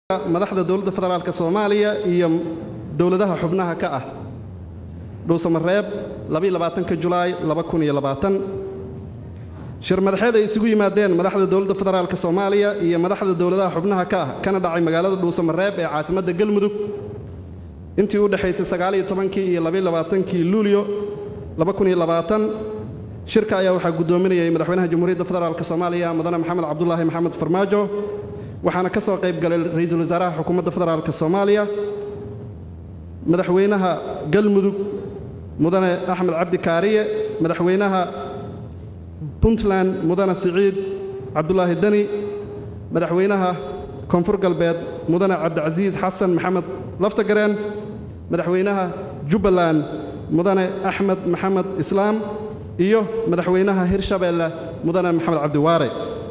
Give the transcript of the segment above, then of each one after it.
madaxda dowladda federaalk soomaaliya iyo dowladaha xubnaha ka ah dhuusamareeb julaay shir madaxeed ay isugu yimaadeen madaxda dowladda federaalk soomaaliya iyo madaxda dowladaha xubnaha ka ah kana dhacay magaalada dhuusamareeb ee caasimadda galmudug intii u dhexaysay iyo kii luulyo shirka ayaa waxaa guddoominayay madaxweynaha jamhuuriyadda federaalk soomaaliya mudane maxamed cabdulaahi maxamed farmaajo waxaana ka soo qayb galay ra-iisul wasaaraha xukuumadda federaalk soomaaliya madaxweynaha galmudug mudane axmed cabdi kaariye madaxweynaha puntland mudane siciid cabdulaahi deni madaxweynaha koonfur galbeed mudane cabdicasiis xasan maxamed laftagareen madaxweynaha jubbaland mudane axmed maxamed islaam iyo madaxweynaha hirshabeelle mudane maxamed cabdiwaare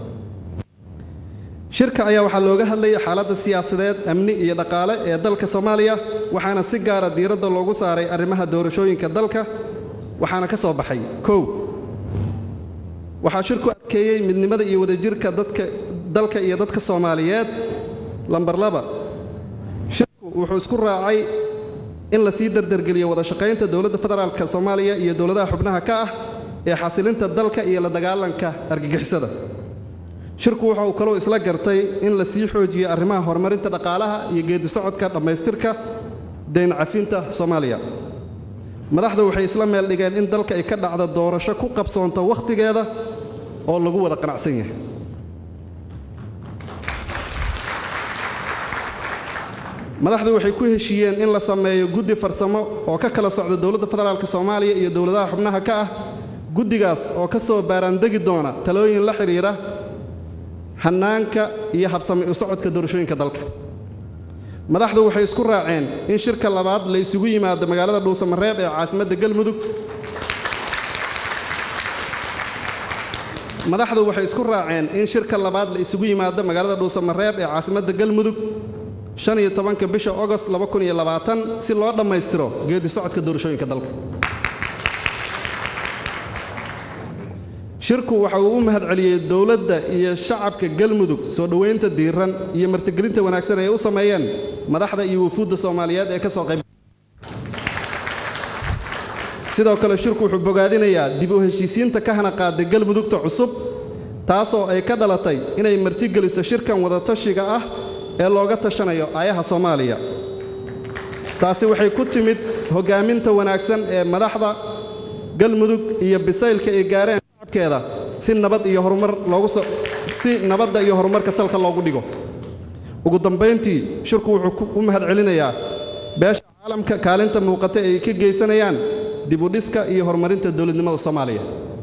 shirka ayaa waxaa looga hadlayay xaaladda siyaasadeed amni iyo dhaqaale ee dalka soomaaliya waxaana si gaara diiradda loogu saaray arrimaha doorashooyinka dalka waxaana ka soo baxay kow waxaa shirku adkeeyey midnimada iyo wadajirka dadka dalka iyo dadka soomaaliyeed lambar laba shirku wuxuu isku raacay in la sii dardargeliyo wada shaqaynta dowladda federaalk soomaaliya iyo dowladaha xubnaha ka ah ee xasilinta dalka iyo la dagaalanka argagixisada shirku waxa uu kaloo isla gartay in la sii xoojiyo arrimaha horumarinta dhaqaalaha iyo geedisocodka dhammaystirka dayn cafinta soomaaliya madaxdu waxay isla meel dhigeen in dalka ay ka dhacda doorasho ku qabsoonto wakhtigeeda oo lagu wada qanacsan yahay madaxdu waxay ku heshiiyeen in la sameeyo guddi farsamo oo ka kala socda dowladda federaalk soomaaliya iyo dowladaha xubnaha ka ah guddigaas oo ka soo baaraandegi doona talooyin la xidhiidha hannaanka iyo habsami u socodka doorashooyinka dalka madaxdu waxay isku raaceen in shirka labaad la isugu yimaado magaalada dhuusamareeb ee caasimadda galmudug madaxdu waxay isku raaceen in shirka labaad la isugu yimaado magaalada dhuusamareeb ee caasimadda galmudug shan iyo tobanka bisha ogost si loo dhammaystiro geedi socodka doorashooyinka dalka shirku waxa uu u mahadceliyey dowladda iyo shacabka galmudug soo dhowaynta diiran iyo martigelinta wanaagsan ay u sameeyeen madaxda iyo wufuudda soomaaliyeed ee ka soo qayb sidoo kale shirku wuxuu bogaadinayaa dib u heshiisiinta ka hana qaada galmudugta cusub taasoo ay ka dhalatay inay martigeliso shirkan wadatashiga ah ee looga tashanayo aayaha soomaaliya taasi waxay ku timid hoggaaminta wanaagsan ee madaxda galmudug iyo bisaylka ay gaareen shacabkeeda si nabad iyo horumar loogu si nabadda iyo horumarka salka loogu dhigo ugu dambayntii shirku wuxuu u mahadcelinayaa beesha caalamka kaalinta muuqata ay ka geysanayaan dib u dhiska iyo horumarinta dowladnimada soomaaliya